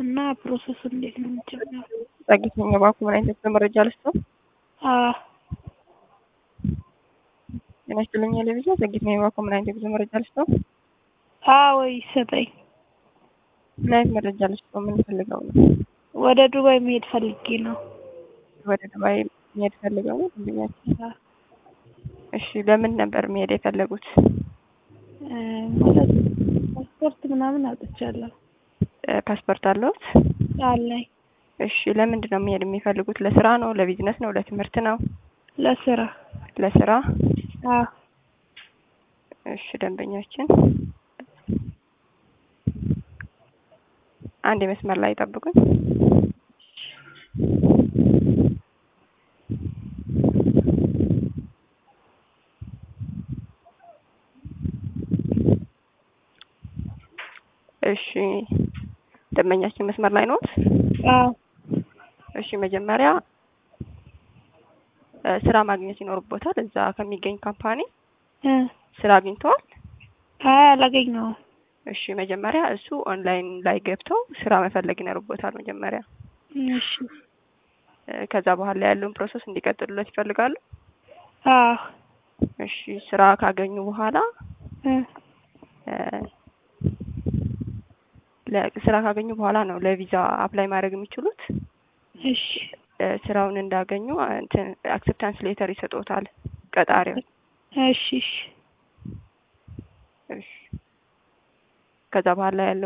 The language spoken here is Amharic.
እና ፕሮሰሱ እንዴት ነው የሚጀምረው? ጸጊተኛ ባንኩ ምን አይነት መረጃ ልስጠው? አዎ ጤና ይስጥልኝ ለብቻ ጸጊተኛ ባንኩ ምን አይነት የጉዞ መረጃ ልስጠው? አዎ ይሰጠኝ። ምን አይነት መረጃ ልስጠው? ምን ፈልገው ነው? ወደ ዱባይ መሄድ ፈልጌ ነው። ወደ ዱባይ መሄድ ፈልገው ነው ደንበኛችን? እሺ ለምን ነበር መሄድ የፈለጉት? እ ማለት ፓስፖርት ምናምን አውጥቻለሁ እ ፓስፖርት አለዎት? አለኝ። እሺ ለምንድን ነው መሄድ የሚፈልጉት? ለስራ ነው? ለቢዝነስ ነው? ለትምህርት ነው? ለስራ ለስራ። አዎ እሺ ደንበኛችን አንድ የመስመር ላይ ጠብቁኝ። እሺ ደንበኛችን መስመር ላይ ነዎት? አዎ እሺ መጀመሪያ እ ስራ ማግኘት ይኖርቦታል። እዛ ከሚገኝ ካምፓኒ እ ስራ አግኝተዋል? አይ አላገኘሁም። እሺ መጀመሪያ እሱ ኦንላይን ላይ ገብተው ስራ መፈለግ ይኖርቦታል መጀመሪያ። እሺ እ ከዛ በኋላ ያለውን ፕሮሰስ እንዲቀጥሉለት ይፈልጋሉ? አዎ እሺ ስራ ካገኙ በኋላ እ እ ለ- ስራ ካገኙ በኋላ ነው ለቪዛ አፕላይ ማድረግ የሚችሉት። እሺ እ ስራውን እንዳገኙ እንትን አክሴፕታንስ ሌተር ይሰጡታል ቀጣሪው። እሺ እሺ እሺ ከዛ በኋላ ያለው